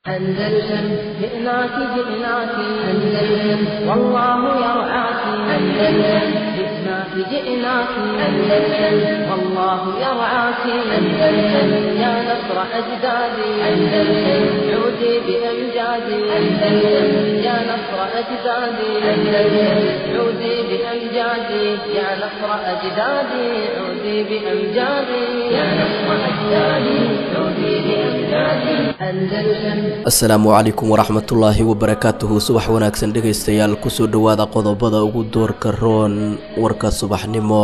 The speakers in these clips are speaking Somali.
أندلسن جئناك جئناك أندلسن والله يرعاك أندلسن جئناك جئناك أندلسن والله يرعاك أندلسن يا نصر أجدادي أندلسن عودي بأمجادي أندلسن يا نصر أجدادي أندلسن عودي بأمجادي يا نصر أجدادي عودي بأمجادي يا نصر أجدادي عودي بأمجادي أندلسن asalaamu calaykum waraxmatullaahi wabarakaatuhu subax wanaagsan dhegaystayaal kusoo dhowaada qodobada ugu doorka roon warka subaxnimo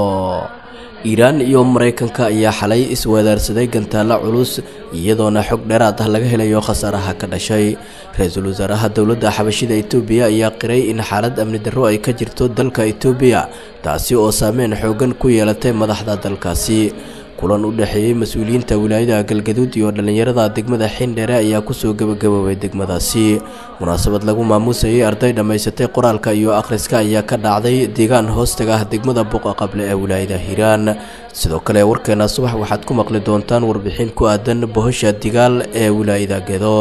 iiraan iyo maraykanka ayaa xalay isweedaarsaday gantaalo culus iyadoona xog dheeraad ah laga helayo khasaaraha ka dhashay ra-iisul wasaaraha dowladda xabashida itoobiya ayaa qiray in xaalad amni darro ay ka jirto dalka itoobiya taasi oo saameyn xoogan ku yeelatay madaxda dalkaasi kulan u dhexeeyey mas-uuliyiinta wilaayada galgaduud iyo dhallinyarada degmada xindheere ayaa kusoo gebagaboobay degmadaasi munaasabad lagu maamuusayay arday dhammaysatay qoraalka iyo akhriska ayaa ka dhacday deegaan hoostaga ah degmada buqa qable ee wilaayada hiiraan sidoo kale warkeena subax waxaad ku maqli doontaan warbixin ku aadan bohosha digaal ee wilaayada gedo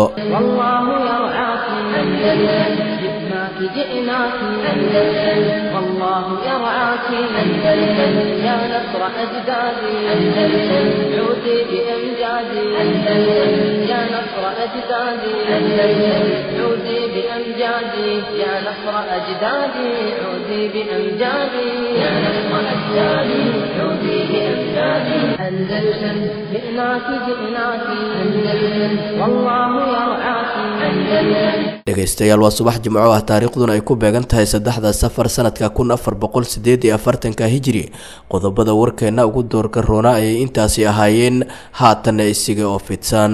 والله يرعاك أندلسن جئناك جئناك أندلسن والله يرعاك أندلسن يا نصر أجدادي أندلسن عودي بأمجادي أندلسن يا نصر أجدادي أندلسن عودي بأمجادي يا نصر أجدادي عودي بأمجادي يا نصر أجدادي عودي بأمجادي أندلسن جئناك جئناك أندلسن والله يرعاك أندلسن dhegaystayaal waa subax jimco ah taariikhduna ay ku beegan tahay saddexda safar sanadka kun afar boqol sideed iyo afartanka hijiri qodobada warkeena ugu doorka roona ayay intaasi ahaayeen haatanna isiga oo fidsan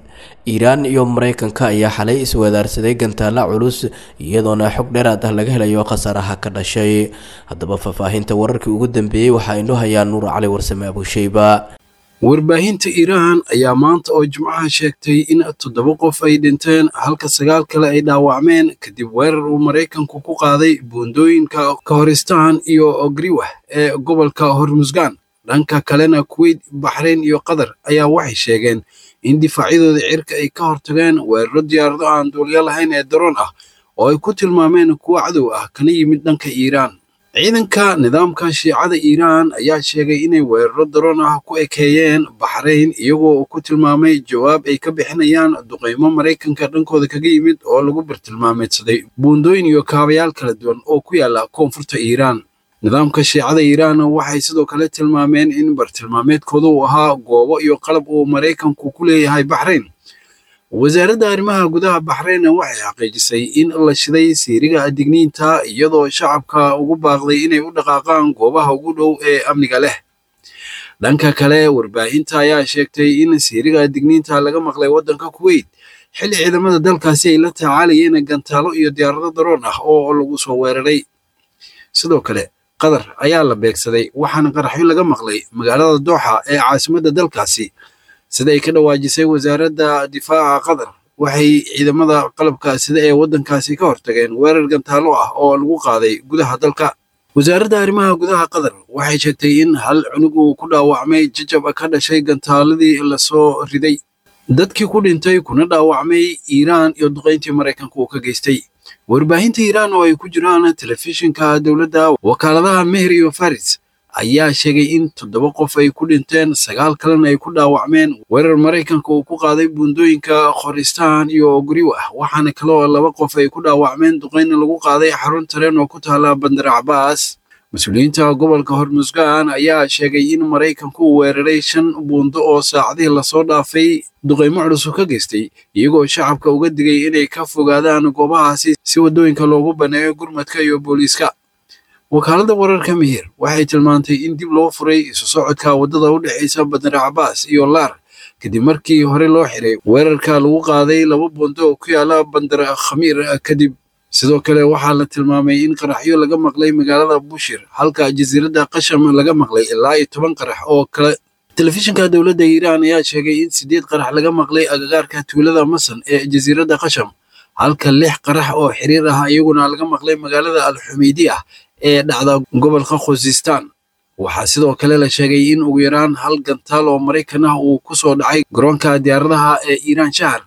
iiraan iyo maraykanka ayaa xalay isweedaarsaday gantaalo culus iyadoona xog dheeraad ah laga helayo khasaaraha ka dhashay haddaba faahfaahinta wararkii ugu dambeeyey waxaa inoo hayaa nuur cali warsame abusheyba warbaahinta iiraan ayaa maanta oo jimcaha sheegtay in toddoba qof ay dhinteen halka sagaal kale ay dhaawacmeen kadib weerar uu maraykanku ku qaaday buundooyinka kahoristaan iyo ogriwah ee gobolka hormusgan dhanka kalena kuweyt baxrayn iyo qatar ayaa waxay sheegeen in difaacyadooda cirka ay ka hortageen weeraro diyaarado aan duulyo lahayn ee daroon ah oo ay ku tilmaameen kuwo cadow ah kana yimid dhanka iiraan ciidanka nidaamka shiicada iiraan ayaa sheegay inay weeraro daroon ah ku ekeeyeen baxrayn iyagoo uu ku tilmaamay jawaab ay ka bixinayaan duqaymo maraykanka dhankooda kaga yimid oo lagu bartilmaameedsaday buundooyin iyo kaabayaal kala duwan oo ku yaala koonfurta iiraan nidaamka shiicada iiraan waxay sidoo kale tilmaameen in bartilmaameedkooda uu ahaa goobo iyo qalab uu maraykanku ku leeyahay baxrayn wasaaradda arrimaha gudaha baxrayn waxay xaqiijisay in la shiday siiriga digniinta iyadoo shacabka ugu baaqday inay u dhaqaaqaan goobaha ugu dhow ee amniga leh dhanka kale warbaahinta ayaa sheegtay in siiriga digniinta laga maqlay waddanka kuweyt xilli ciidamada dalkaasi ay la tacaalayeen gantaalo iyo diyaarado daroon ah oo lagu soo weeraray sidoo kale qatar ayaa la beegsaday waxaana qaraxyo laga maqlay magaalada dooxa ee caasimadda dalkaasi sida ay ka dhawaajisay wasaaradda difaaca qatar waxay ciidamada qalabka sida ee waddankaasi ka hortageen weerar gantaalo ah oo lagu qaaday gudaha dalka wasaaradda arrimaha gudaha qatar waxay sheegtay in hal cunug uu ku dhaawacmay jajab ka dhashay gantaaladii lasoo riday dadkii ku dhintay kuna dhaawacmay iiraan iyo duqayntii maraykanka uu ka geystay warbaahinta iiraan oo ay ku jiraan telefishinka dowladda wakaaladaha meher iyo faris ayaa sheegay in toddoba qof ay ku dhinteen sagaal kalena ay ku dhaawacmeen weerar maraykanka uu ku qaaday buundooyinka khoristaan iyo ogriwah waxaana kale oo laba qof ay ku dhaawacmeen duqayna lagu qaaday xarun tareen oo ku taala bandar cabaas mas-uuliyiinta gobolka hormusgaan ayaa sheegay in maraykanku uu weeraray shan buundo oo saacadihii lasoo dhaafay duqaymo culusu ka geystay iyagoo shacabka uga digay inay ka fogaadaan goobahaasi si waddooyinka loogu baneeyo gurmadka iyo booliiska wakaaladda wararka mihir waxay tilmaantay in dib loo furay isu socodka waddada u dhexaysa bandar cabaas iyo laar kadib markii hore loo xiray weerarka lagu qaaday laba buundo oo ku yaala bandar khamiir kadib sidoo kale waxaa la tilmaamay in qaraxyo laga maqlay magaalada bushir halka jasiiradda qasham laga maqlay ilaa iyo toban qarax oo kale telefishinka dowladda iiraan ayaa sheegay in sideed qarax laga maqlay agagaarka tuulada masan ee jasiiradda qasham halka lix qarax oo xiriir ah iyaguna laga maqlay magaalada alxumaydi ah ee dhacda gobolka khuzistan waxaa sidoo kale la sheegay in ugu yaraan hal gantaal oo maraykan ah uu ku soo dhacay garoonka diyaaradaha ee iiraan shahar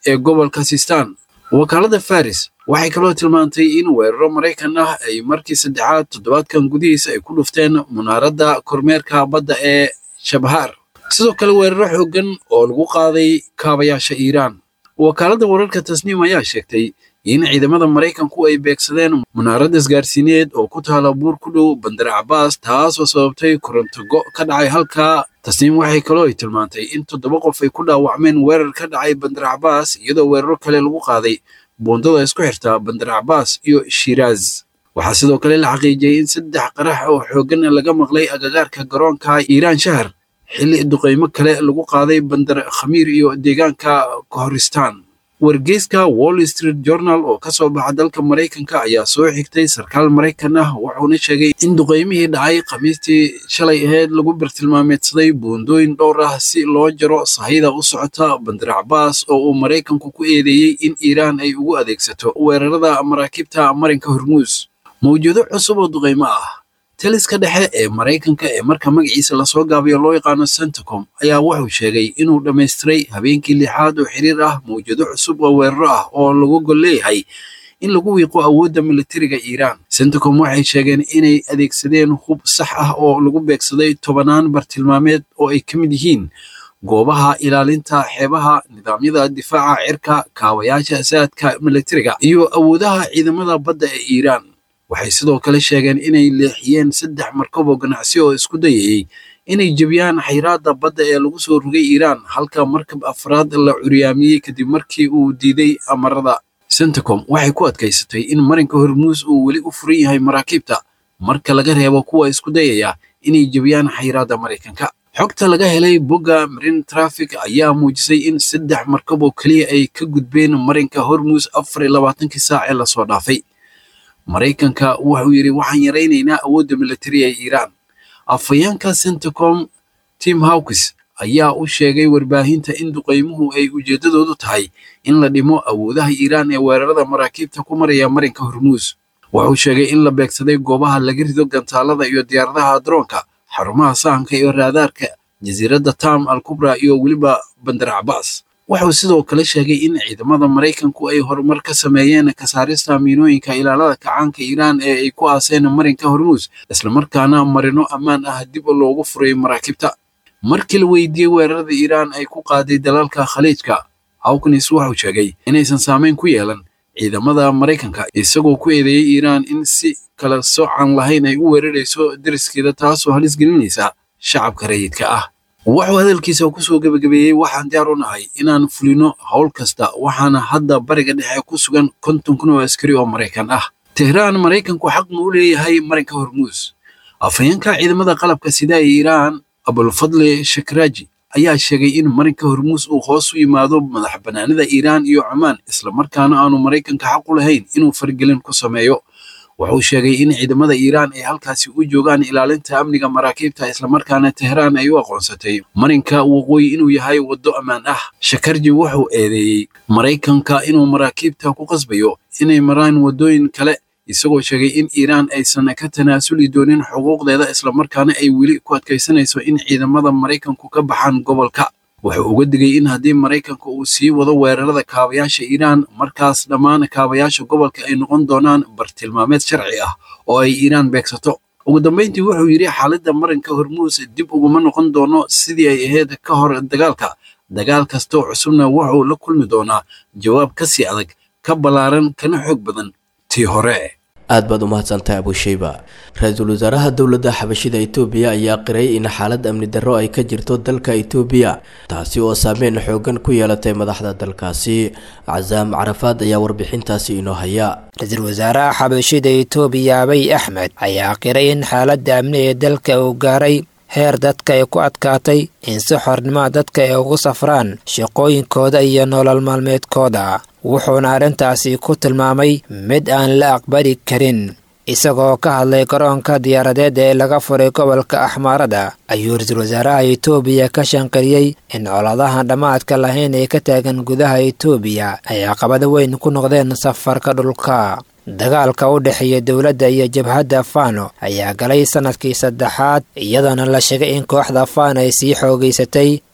ee gobolka sistan wakaalada faris waxay kaloo tilmaantay in weeraro maraykan ah ay markii saddexaad toddobaadkan gudihiisa ay ku dhufteen munaaradda kormeerka badda ee shabhaar sidoo kale weeraro xooggan oo lagu qaaday kaabayaasha iiraan wakaaladda wararka tasniim ayaa sheegtay in ciidamada maraykanku ay beegsadeen munaarad isgaarsiineed oo ku taala buur ku dhow bandar cabaas taasoo sababtay korontogo ka dhacay halkaa tasniim waxay kaloo ay tilmaantay in toddoba qof ay ku dhaawacmeen weerar ka dhacay bandar cabaas iyadoo weeraro kale lagu qaaday buundada isku xirta bandar cabaas iyo shiiraaz waxaa sidoo kale la xaqiijiyey in saddex qarax oo xooggan laga maqlay agagaarka garoonka iiraan shahar xilli duqaymo kale lagu qaaday bandar khamiir iyo deegaanka kohoristan wargeyska wall street journal oo ka soo baxa dalka maraykanka ayaa soo xigtay sarkaal maraykan ah wuxuuna sheegay in duqaymihii dhacay khamiistii shalay ahayd lagu bartilmaameedsaday buundooyin dhowr ah si loo jaro sahayda u socota bandar cabaas oo uu maraykanku ku eedeeyey in iiraan ay ugu adeegsato weerarada maraakiibta marinka hormuus mawjado cusub oo duqaymo ah taliska dhexe ee maraykanka ee marka magaciisa lasoo gaabayo loo yaqaano centacom ayaa wuxuu sheegay inuu dhammaystiray habeenkii lixaad oo xiriir ah mawjado cusub oo weeraro ah oo lagu gol leeyahay in lagu wiiqo awoodda militariga iiraan centacom waxay sheegeen inay adeegsadeen hub sax ah oo lagu beegsaday tobanaan bartilmaameed oo ay ka mid yihiin goobaha ilaalinta xeebaha nidaamyada difaaca cirka kaabayaasha saadka militariga iyo awoodaha ciidamada badda ee iiraan waxay sidoo kale sheegeen inay leexiyeen saddex markab oo ganacsi oo isku dayayey inay jebiyaan xayraadda badda ee lagu soo rogay iiraan halka markab afraad la curyaamiyey kadib markii uu diiday amarada centacom waxay ku adkaysatay in marinka hormuus uu weli u furan yahay maraakiibta marka laga reebo kuwa isku dayaya inay jebiyaan xayraadda maraykanka xogta laga helay bogga marin traffic ayaa muujisay in saddex markab oo keliya ay ka gudbeen marinka hormuus afar iyo labaatankii saac ee lasoo dhaafay maraykanka wuxuu yidhi waxaan yaraynaynaa awoodda militari ee iiraan afhayeenka centacom tim hawkis ayaa u sheegay warbaahinta in duqaymuhu ay ujeeddadoodu tahay in la dhimo awoodaha iiraan ee weerarada maraakiibta ku maraya marinka hormuus wuxuu sheegay in la beegsaday goobaha laga rido gantaalada iyo diyaaradaha droonka xarumaha sahanka iyo raadaarka jasiiradda tam al kubra iyo weliba bandar cabaas wuxuu sidoo kale sheegay in ciidamada maraykanku ay horumar ka sameeyeen kasaarista miinooyinka ilaalada kacaanka iiraan ee ay ku aaseen marinka hormuus islamarkaana marino ammaan ah dib loogu furay maraakiibta markii la weydiiyey weerarada iiraan ay ku qaaday dalalka khaliijka hawkins wuxuu sheegay inaysan saameyn ku yeelan ciidamada maraykanka isagoo ku eedeeyey iiraan in si kala soocan lahayn ay u weerarayso deriskeeda taasoo halis gelinaysa shacabka rayidka ah wuxuu hadalkiisa kusoo gebagabeeyey waxaan diyaar u nahay inaan fulino howl kasta waxaana hadda bariga dhexe ku sugan konton kun oo askari oo maraykan ah tehraan maraykanku xaq ma u leeyahay marinka hormuus afhayeenka ciidamada qalabka sida ee iiraan abulfadli shakraaji ayaa sheegay in marinka hormuus uu hoos u yimaado madax bannaanida iiraan iyo cumaan islamarkaana aanu maraykanka xaq u lahayn inuu fargelin ku sameeyo wuxuu sheegay in ciidamada iiraan ay halkaasi u joogaan ilaalinta amniga maraakiibta islamarkaana tehraan ay u aqoonsatay marinka waqooyi inuu yahay waddo ammaan ah shakarji wuxuu eedeeyey maraykanka inuu maraakiibta ku qasbayo inay maraan waddooyin kale isagoo sheegay in iiraan aysan ka tanaasuli doonin xuquuqdeeda islamarkaana ay weli ku adkaysanayso in ciidamada maraykanku ka baxaan gobolka wuxuu uga digay in haddii maraykanka uu sii wado weerarada kaabayaasha iiraan markaas dhammaan kaabayaasha gobolka ay noqon doonaan bartilmaameed sharci ah oo ay iiraan beegsato ugu dambayntii wuxuu yidhi xaaladda marinka hormuus dib uguma noqon doono sidii ay ahayd ka hor dagaalka dagaal kastoo cusubna wuxuu la kulmi doonaa jawaab ka sii adag ka ballaaran kana xoog badan tii hore aad baad u mahadsantahay abushayba ra-iisul wasaaraha dowladda xabashida itoobiya ayaa qiray in xaalad amni darro ay ka jirto dalka itoobiya taasi oo saameyn xoogan ku yeelatay madaxda dalkaasi casaam carafaad ayaa warbixintaasi inoo haya ra-iisul wasaaraha xabashida itoobiya abiy axmed ayaa qiray in xaaladda amni ee dalka uu gaaray heer dadka ay ku adkaatay in si xornimoa dadka ay ugu safraan shaqooyinkooda iyo nolol maalmeedkooda wuxuuna arrintaasi ku tilmaamay mid aan la aqbali karin isagoo ka hadlay garoonka diyaaradeed ee laga furay gobolka axmaarada ayuu ra-iisul wasaaraha itoobiya ka shanqariyey in coladahan dhammaadka lahayn ee ka taagan gudaha itoobiya ay caqabado weyn ku noqdeen safarka dhulka dagaalka u dhexeeya dowladda iyo jabhadda fano ayaa galay sannadkii saddexaad iyadoona la sheegay in kooxda fano ay sii xoogaysatay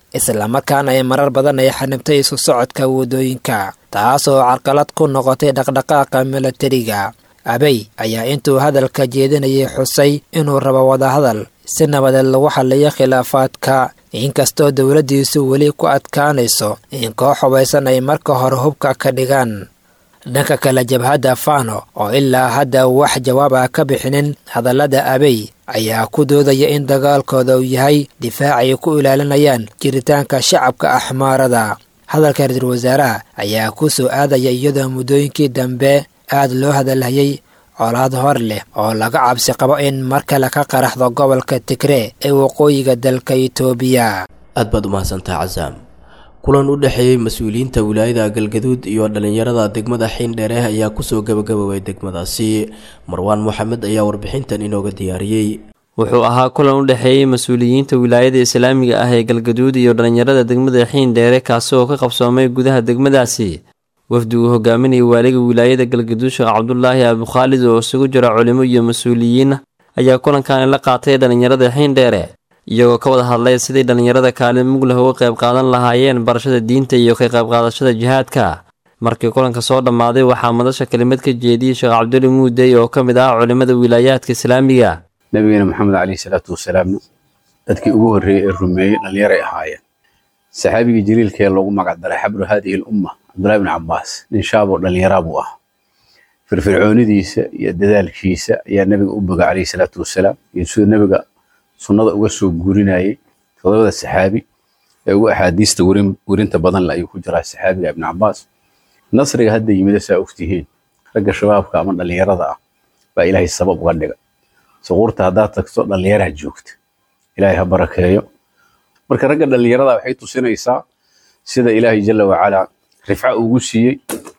islamarkaana ay marar badan ay xanibtay isu socodka waddooyinka taasoo carqalad ku noqotay dhaqdhaqaaqa milatariga abey ayaa intuu hadalka jeedinayay xusay inuu rabo wadahadal si nabadeed lagu xaliyo khilaafaadka inkastoo dowladdiisu weli ku adkaanayso in koox hubaysan ay marka hore hubka ka dhigaan dhanka kale jabhadda fano oo ilaa hadda wax jawaab ah ka bixinin hadallada abey ayaa ku doodaya in dagaalkooda uu yahay difaac ay ku ilaalinayaan jiritaanka shacabka axmaarada hadalka ra-iisul wasaaraha ayaa ku soo aadaya iyadoo muddooyinkii dambe aad loo hadalhayay colaad hor leh oo laga cabsi qabo in mar kale ka qaraxdo gobolka tigree ee waqooyiga dalka itoobiya aad baad u mahadsantaha casaam kulan u dhexeeyey mas-uuliyiinta wilaayada galgaduud iyo dhallinyarada degmada xiindheere ayaa kusoo gabagaboway degmadaasi marwaan moxamed ayaa warbixintan inooga diyaariyey wuxuu ahaa kulan u dhexeeyey mas-uuliyiinta wilaayada islaamiga ah ee galgaduud iyo dhallinyarada degmada xiindheere kaasi oo ka qabsoomay gudaha degmadaasi wafdi uu hogaaminayay waaliga wilaayada galgaduud sheekh cabdulaahi abukhaalid oo isugu jira culimo iyo mas-uuliyiin ayaa kulankan la qaatay dhallinyarada xiindheere iyagoo ka wada hadlay sidai dhallinyarada kaalin mug leh uga qayb qaadan lahaayeen barashada diinta iyo ka qayb qaadashada jihaadka markii kulanka soo dhammaaday waxaa madasha kelimad ka jeediyey sheekh cabduli muudey oo ka mid ah culimmada wilaayaadka islaamiga nabigeena maxamed caleyhi salaatu wasalaamna dadkii ugu horreeyey ee rumeeyey dhallinyaray ahaayeen saxaabigii jaliilkee loogu magacdaray xabru haadihi alumma cabdullahi bni cabbaas nin shaaboo dhallinyaraa buu ah firfircoonidiisa iyo dadaalkiisa ayaa nabiga u boga caleyhi salaatu wasalaam iyo siduu nabiga sunnada uga soo guurinayay todobada saxaabi ee ugu axaadiista werinta badan le ayuu ku jiraa saxaabiga ibni cabbaas nasriga hadda yimida saa ogtihiin ragga shabaabka ama dhallinyarada ah baa ilaahay sabab uga dhiga suquurta haddaad tagto dhallinyaraha joogta ilaahay ha barakeeyo marka ragga dhallinyarada waxay tusinaysaa sida ilaahay jalla wacalaa rifca ugu siiyey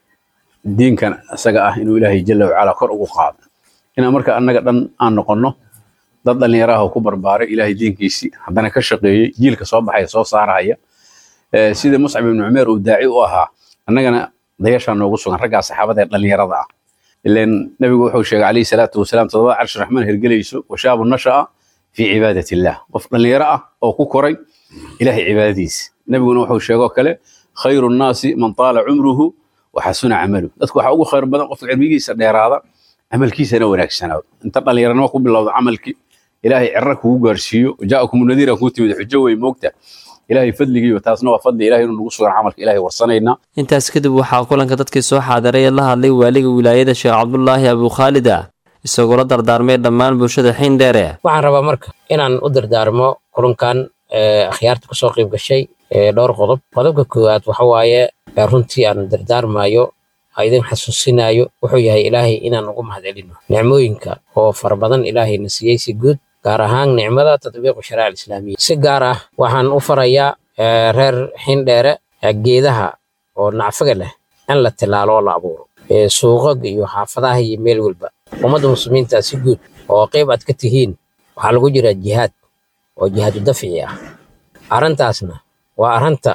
diinkan isaga ah inuu ilaahay jalla wacalaa kor ugu qaado inaan marka annaga dhan aan noqonno dad dhallinyaraha oo ku barbaaray ilaahay diinkiisii haddana ka shaqeeyey jiilka soo baxaya soo saaraya sida muscab ibnu cumeer uu daaci u ahaa annagana dayashaa noogu sugan raggaa saxaabada ee dhallinyarada ah ilan nabigu wuxuu sheegay calayhi salaatu wasalaam todobada carshi raxmaan hergelayso washaabu nasha'a fii cibaadat illah qof dhallinyaro ah oo ku koray ilaahay cibaadadiisa nabiguna wuxuu sheegoo kale khayru nnaasi man taala cumruhu waxasuna camalu dadku waxaa ugu khayr badan qofka cilmigiisa dheeraada camalkiisana wanaagsanaado inta dhallinyaranimo ku bilowda camalkii ilaahay cirra kugu gaarsiiyo jaakum nadiira kuu timid xujo wey moogta ilaahay fadligiiyo taasna waa fadli ilahay inuu nagu sugan camalka ilahay warsanaynaa intaas kadib waxaa kulanka dadkii soo xaadiray ee la hadlay waaliga wilaayada sheekh cabdulaahi abukhaalida isagoo la dardaarmay dhammaan bulshada xiindheere waxaan rabaa marka inaan u dardaarmo kulankan akhyaarta kasoo qayb gashay dhowr qodob qodobka koowaad waxa waaye runtii aan dardaarmayo idin xasuusinayo wuxuu yahay ilaahay inaan ugu mahadcelino nicmooyinka oo fara badan ilaahayna siiyey si guud gaar ahaan nicmada tatbiiqu shariica alislaamiya si gaar ah waxaan u farayaa reer xindheere geedaha oo nacfaga leh in la tilaalo oo la abuuro suuqaga iyo xaafadaha iyo meel walba ummadda muslimiinta si guud oo qayb aad ka tihiin waxaa lagu jiraa jihaad oo jihaadu dafci ah arrintaasna waa arrinta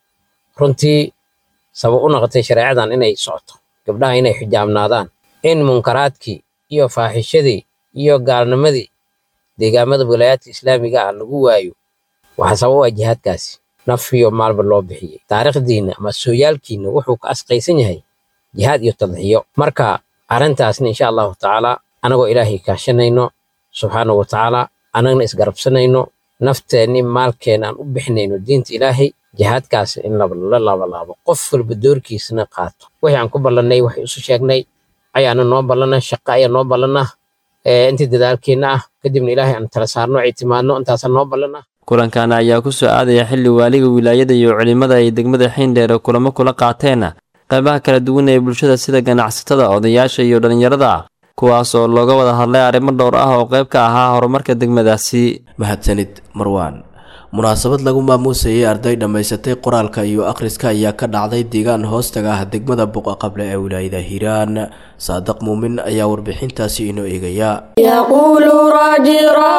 runtii sabab u noqotay shareecadan inay socoto gabdhaha inay xijaabnaadaan in munkaraadkii iyo faaxishadii iyo gaalnimadii deegaamada wilaayaadka islaamiga ah lagu waayo waxaa sabab u ah jihaadkaasi naf iyo maalba loo bixiyey taariikhdiinna ama sooyaalkiinna wuxuu ka asqaysan yahay jihaad iyo tadxiyo marka arrintaasna insha allahu tacaala anagoo ilaahay kaashanayno subxaanahu wa tacaala annagna isgarabsanayno nafteenni maalkeena aan u bixinayno diinta ilaahay jihaadkaas in la laabalaabo qof walba doorkiisana qaato wixii aan ku ballannay waxay isu sheegnay ayaana noo ballana shaqo ayaa noo ballana intii dadaalkeenna ah kadibna ilaahay aan tala saarno ictimaadno intaasaa noo ballana kulankan ayaa ku soo aadaya xilli waaliga wilaayada iyo culimmada ay degmada xiindheere kulamo kula qaateen qaybaha kala duwan ee bulshada sida ganacsatada odayaasha iyo dhallinyarada kuwaas oo looga wada hadlay arrimo dhowr ah oo qayb ka ahaa horumarka degmadaasi mahadsanid marwaan munaasabad lagu maamuusayay arday dhammaysatay qoraalka iyo akhriska ayaa ka dhacday deegaan hoostaga ah degmada buqa qable ee wilaayada hiiraan saadiq muumin ayaa warbixintaasi inoo eegaya يقول راجي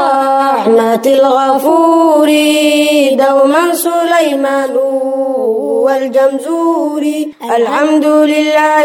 رحمة الغفور دوما سليمان والجمزوري الحمد لله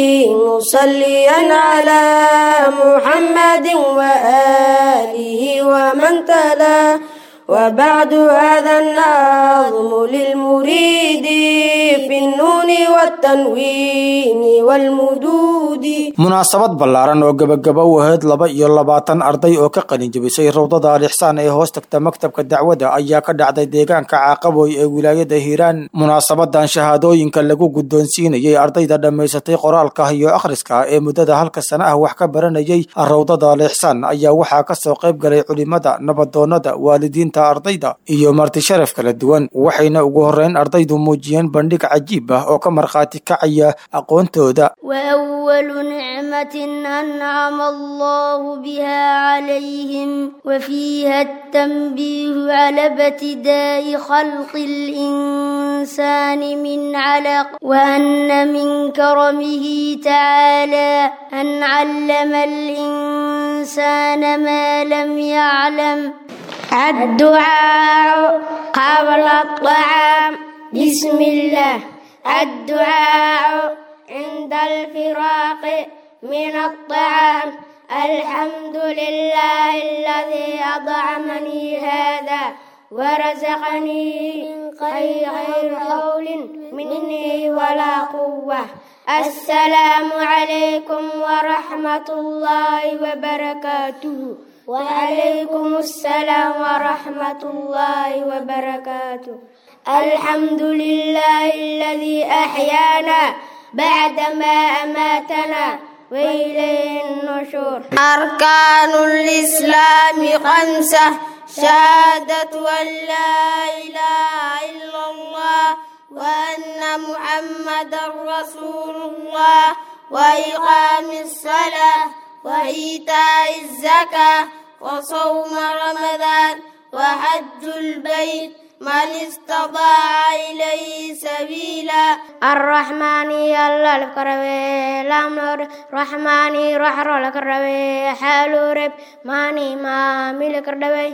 مصليا على محمد وآله ومن تلا وبعد هذا النظم للمريد في النون والتنوين والمدود munaasabad ballaaran oo gebagaba u ahayd laba iyo labaatan arday oo ka qalin jebisay rawdada alixsaan ee hoos tagta maktabka dacwadda ayaa ka dhacday deegaanka caaqaboy ee wilaayada hiiraan munaasabadan shahaadooyinka lagu guddoonsiinayay ardayda dhammaysatay qoraalka iyo akhriska ee muddada halka sana ah wax ka baranayay rawdada alixsaan ayaa waxaa ka soo qayb galay culimada nabadoonnada waalidiinta ardayda iyo marti sharaf kala duwan waxayna ugu horreyn ardaydu muujiyeen bandhig cajiib ah oo ka markhaati kacaya aqoontooda وأول نعمة أنعم الله بها عليهم وفيها التنبيه على ابتداء خلق الإنسان من علق وأن من كرمه تعالى أن علم الإنسان ما لم يعلم الدعاء قبل الطعام بسم الله الدعاء عند الفراق من الطعام الحمد لله الذي أطعمني هذا ورزقني غير حول مني ولا قوة السلام عليكم ورحمة الله وبركاته وعليكم السلام ورحمة الله وبركاته الحمد لله الذي أحيانا بعدما أماتنا وإليه النشور أركان الإسلام خمسة شهادة أن لا إله إلا الله وأن محمدا رسول الله وإقام الصلاة وإيتاء الزكاة وصوم رمضان وحج البيت من استطاع إليه سبيلا الرحمن يلا الكروي الأمر رحماني رحر الكروي حال رب ماني ما ملك الروي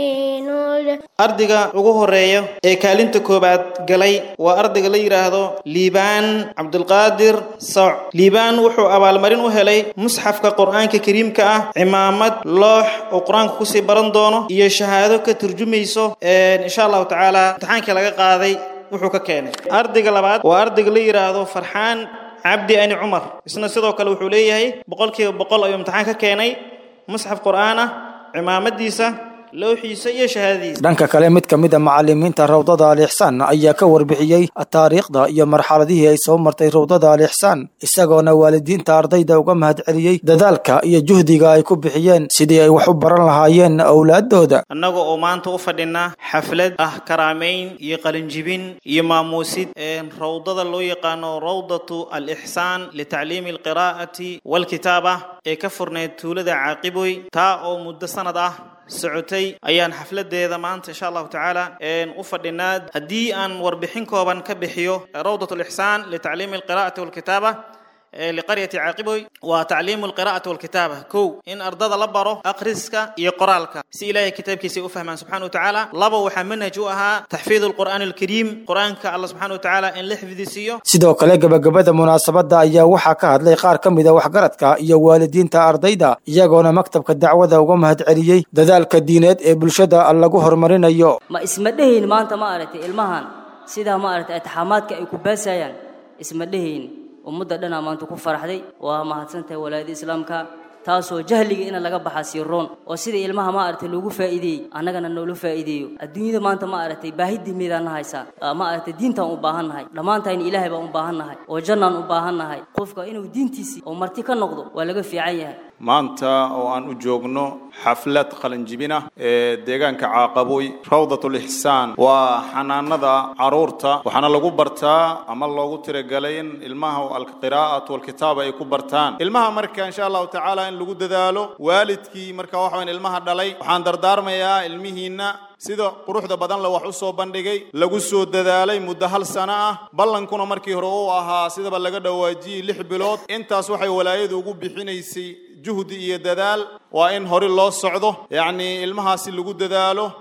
نينول ardayga ugu horeeya ee kaalinta koowaad galay waa ardayga la yidhaahdo liibaan cabdulqaadir soc liibaan wuxuu abaalmarin u helay musxafka qur-aanka kariimka ah cimaamad loox oo qur-aanka kusii baran doono iyo shahaado ka turjumayso insha allahu tacaala imtixaankii laga qaaday wuxuu ka keenay ardayga labaad waa ardayga la yidhaahdo farxaan cabdi ani cumar isna sidoo kale wuxuu leeyahay boqolkiiba boqol ayuu imtixaan ka keenay musxaf qur-aan ah cimaamadiisa lowxiisa iyo shahaadadiisa dhanka kale mid ka mid a macalimiinta rawdada alixsaan ayaa ka warbixiyey taariikhda iyo marxaladihii ay soo martay rawdada alixsaan isagoona waalidiinta ardayda uga mahadceliyey dadaalka iyo juhdiga ay ku bixiyeen sidii ay wax u baran lahaayeen owlaadooda annaga oo maanta u fadhina xaflad ah karaamayn iyo qalinjibin iyo maamuusid rawdada loo yaqaano rawdatu alixsaan litacliimi alqiraa'ati walkitaaba ee ka furneyd tuulada caaqiboy taa oo muddo sanad ah socotay ayaan xafladeeda maanta insha allahu tacaala u fadhinaa haddii aan warbixin kooban ka bixiyo rawdat lixsaan litacliimi alqira'ati walkitaaba liqaryati caaqiboy waa tacliimu alqira'ati walkitaaba kow in ardada la baro akhriska iyo qoraalka si ilaahay kitaabkiisa ay u fahmaan subxana wa tacaala laba waxaa manhaj u ahaa taxfiid alqur'aan alkariim qur-aanka allah subxana wa tacaala in la xifdisiiyo sidoo kale gebagabada munaasabada ayaa waxaa ka hadlay qaar ka mid a waxgaradka iyo waalidiinta ardayda iyagoona maktabka dacwada uga mahadceliyey dadaalka diineed ee bulshada lagu horumarinayo ma isma dhehayn maanta ma aragtay ilmahan sidaa ma aragtay atixaamaadka ay ku baasayaan isma dhehayn ummadda dhanaa maanta ku faraxday waa mahadsantahay walaayada islaamka taasoo jahliga ina laga baxa siiroon oo sida ilmaha ma aragtay loogu faa'iideeyey annagana noola faa'iideeyo adduunyada maanta ma aragtay baahi dimeedaan na haysaa ma aragtay diintaan u baahan nahay dhammaantayna ilaahay baan u baahan nahay oo jannaan u baahan nahay qofka inuu diintiisii oo marti ka noqdo waa laga fiican yahay maanta oo aan u joogno xaflad qalinjibina ee deegaanka caaqaboy rawdatulixsaan waa xanaanada caruurta waxaana lagu bartaa ama loogu tiragalay in ilmaha alqiraa'atu walkitaaba ay ku bartaan ilmaha marka insha allahu tacaala in lagu dadaalo waalidkii marka waxa wayan ilmaha dhalay waxaan dardaarmayaa ilmihiinna sida quruxda badan le wax u soo bandhigay lagu soo dadaalay muddo hal sano ah ballankuna markii hore uu ahaa sidaba laga dhawaajiyey lix bilood intaas waxay walaayadu ugu bixinaysay juhdi iyo dadaal waa in hore loo socdo yacnii ilmahaasi lagu dadaalo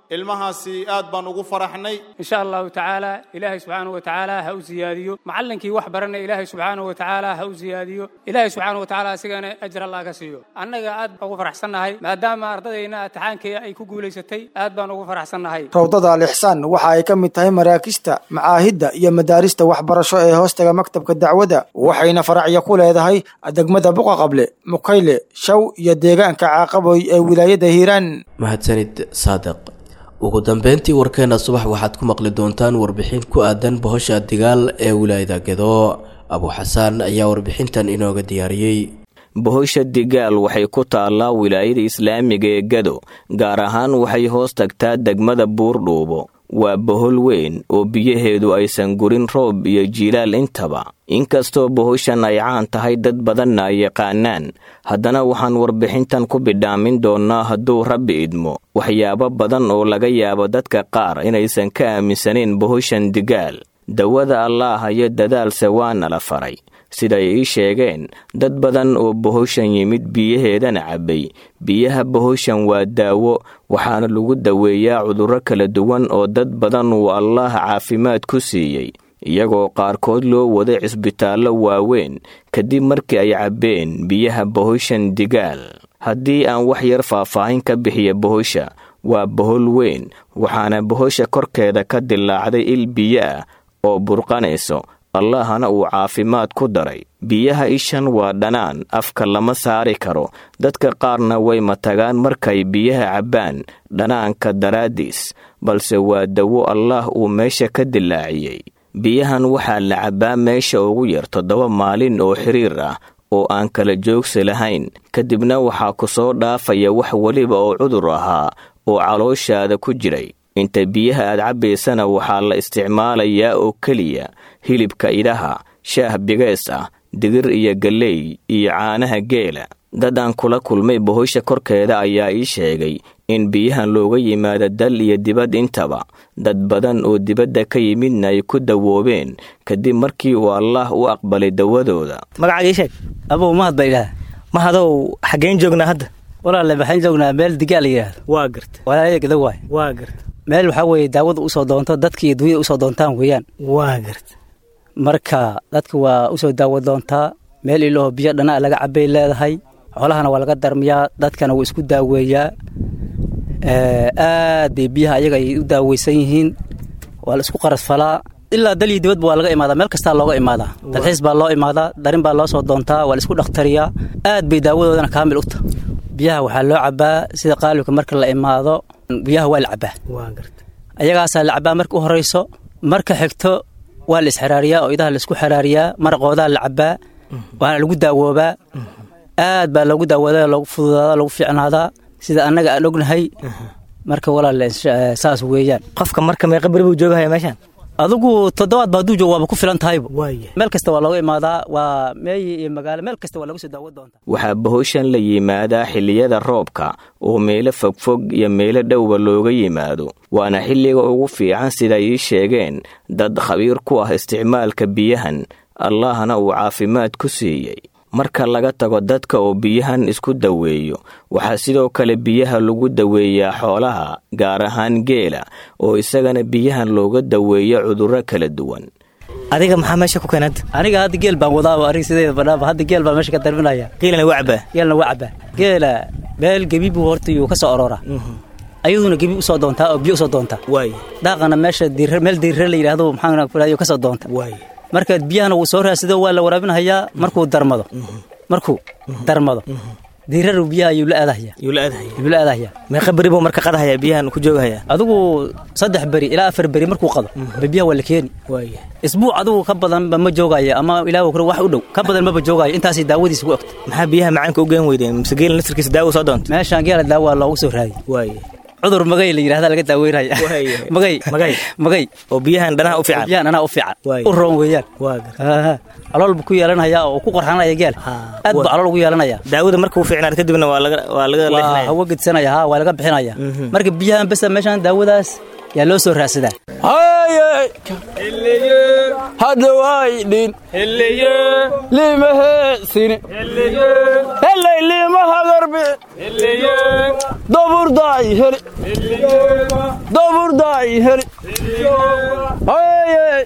ilmahaasi aad baan ugu faraxnay insha allahu tacaala ilaahay subxaanahu wa tacaala ha u siyaadiyo macallinkii wax baranay ilaahay subxaanahu wa tacaala ha u siyaadiyo ilaahay subxaanahu wa tacaala asigana ajir allah ka siiyo annaga aad baan ugu faraxsannahay maadaama ardadayna imtixaankii ay ku guulaysatay aad baan ugu faraxsannahay rawdada alixsaan waxa ay ka mid tahay maraakista macaahidda iyo madaarista waxbarasho ee hoostaga maktabka dacwadda waxayna faracyo ku leedahay degmada buqaqable mukayle shaw iyo deegaanka caaqaboy ee wilaayada hiiraan mahadsanid saadiq ugu dambeyntii warkeena subax waxaad ku maqli doontaan warbixin ku aadan bohosha digaal ee wilaayada gedo abu xasaan ayaa warbixintan inooga diyaariyey bohosha digaal waxay ku taallaa wilaayada islaamiga ee gado gaar ahaan waxay hoos tagtaa degmada buurdhuubo waa bohol weyn oo biyaheedu aysan gurin roob iyo jiilaal intaba inkastoo bohoshan ay caan tahay dad badanna ay yaqaanaan haddana waxaan warbixintan ku bidhaamin doonnaa hadduu rabbi idmo waxyaabo badan oo laga yaabo dadka qaar inaysan ka aaminsanayn bohoshan digaal dawada allaah iyo dadaalse waana la faray siday ii sheegeen dad badan oo bohoshan yimid biyaheedana cabbay biyaha bohoshan waa daawo waxaana lagu daweeyaa cudurro kala duwan oo dad badan uu allaah caafimaad ku siiyey iyagoo qaarkood loo waday cisbitaallo waaweyn kadib markii ay cabbeen biyaha bohoshan digaal haddii aan wax yar faahfaahin ka bixiya bohosha waa bohol weyn waxaana bohosha korkeeda ka dilaacday il biyo ah oo burqanayso allahna uu caafimaad ku daray biyaha ishan waa dhanaan afka lama saari karo dadka qaarna way matagaan markay biyaha cabbaan dhanaanka daraaddiis balse waa dawo allaah uu meesha ka dilaaciyey biyahan waxaa la cabbaa meesha ugu yar toddoba maalin oo xiriir ah oo aan kala joogsi lahayn kadibna waxaa ku soo dhaafaya wax weliba oo cudur ahaa oo calooshaada ku jiray inta biyaha aad cabbaysana waxaa la isticmaalayaa oo keliya hilibka idaha shaah bigees ah digir iyo galley iyo caanaha geela dad aan kula kulmay bohosha korkeeda ayaa ii sheegay in biyahan looga yimaado dal iyo dibad intaba dad badan oo dibadda ka yimidna ay ku dawoobeen kadib markii uu allaah u aqbalay dawadooda magacaaga ii sheeg abow mahad baa idhaha mahadow xaggeen joognaa hadda walaale waxaan joognaa meel digaal la yidhaahdo waa garta walaalayaa gada waay waa garta meel waxaa weeye daawada usoo doonto dadka iyo dunyada usoo doontaan weeyaan waa garta marka dadka waa usoo daawo doontaa meel ilaaho biyo dhanaa laga cabbay leedahay xoolahana waa laga darmiyaa dadkana wuu isku daaweeyaa aad bay biyaha ayaga ay u daaweysan yihiin waa la isku qarasfalaa ilaa dal iyo dibadba waa laga imaadaa meel kastaa looga imaadaa dalxiis baa loo imaadaa darin baa loo soo doontaa waa la isku dhakhtariyaa aad bay daawadoodana kaamil u taha biyaha waxaa loo cabbaa sida qaalibka marka la imaado biyaha waa la cabbaa ayagaasaa la cabbaa marka u horayso marka xigto waa la isxiraariyaa oo idaha laisku xiraariyaa maraqoodaa la cabbaa waana lagu daawoobaa aad baa loogu daawooda loogu fududaadaa loogu fiicnaadaa sida annaga aan ognahay marka walaal saas weeyaan qofka marka meeqa beri buu joogahaya meeshaan adigu toddobaad ba hadduu joogo waaba ku filan tahayba meel kasta waa looga imaadaa waa meeyi iyo magaalo meel kasta waa lagu soo daawo doontaa waxaa bohoshan la yimaadaa xilliyada roobka oo meelo fogfog iyo meelo dhowba looga yimaado waana xilliga ugu fiican siday ii sheegeen dad khabiir ku ah isticmaalka biyahan allahna uu caafimaad ku siiyey marka laga tago dadka oo biyahan isku daweeyo waxaa sidoo kale biyaha lagu daweeyaa xoolaha gaar ahaan geela oo isagana biyahan looga daweeyo cudurro kala duwan adiga maxaa meesha ku keenad aniga hadda geel baan wadaaba aniga sideeda badhaaba hadda geel baan meesha ka darminaya geelana waa cabaa geelna waa cabaa geela meel gebi buu horta yuu ka soo aroora ayaduna gebi usoo doontaa oo biyo usoo doontaa waay daaqana meesha diirre meel diirre la yidhaahdo maxaa kulayo ka soo doonta waay marka biyahana wuu soo raasido waa la waraabinhayaa markuu darmado markuu darmado diiraru biyaha ayuu la aadahaya yuu la aadahaya yuu la aadahaya meeqa beri buu marka qadahaya biyahan ku joogahaya adigu saddex beri ilaa afar beri markuu qado ba biyaha waa la keeni waaya isbuuc adigu ka badanba ma joogaya ama ilaa kale wax u dhow ka badan maba joogayo intaasay daawadiisa ku ogta maxaa biyaha macaanka u geen weydeen mise geela nasirkiisa daawo soo doonta meeshaan geela daawa loogu soo raadiy waaya cudur magay la yidhahda laga daaweynaya magay magay magay oo biyahan dhanaha u fiican biyahan dhanaha u fiican u roon weeyaan calool buu ku yeelanaya oo ku qorxanaya geel aad buu calool ugu yeelanaya daawada marka uu fiicnaad kadibna waa laga waa laga waa hawo gedsanaya ha waa laga bixinaya marka biyahan besa meeshaan daawadaas yaa loo soo raadsadaa hadda waydhin limaheesini helay limahadarbi daburdaay heli daburdaay heli haye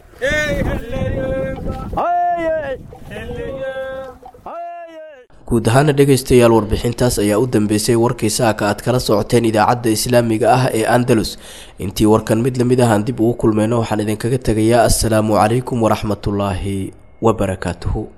guud ahaana dhegaystayaal warbixintaas ayaa u dambeysay warkii saaka aad kala socoteen idaacadda islaamiga ah ee andalus intii warkan mid lamid ahaan dib ugu kulmayno waxaan idinkaga tegayaa assalaamu calaykum waraxmatullaahi wabarakaatuhu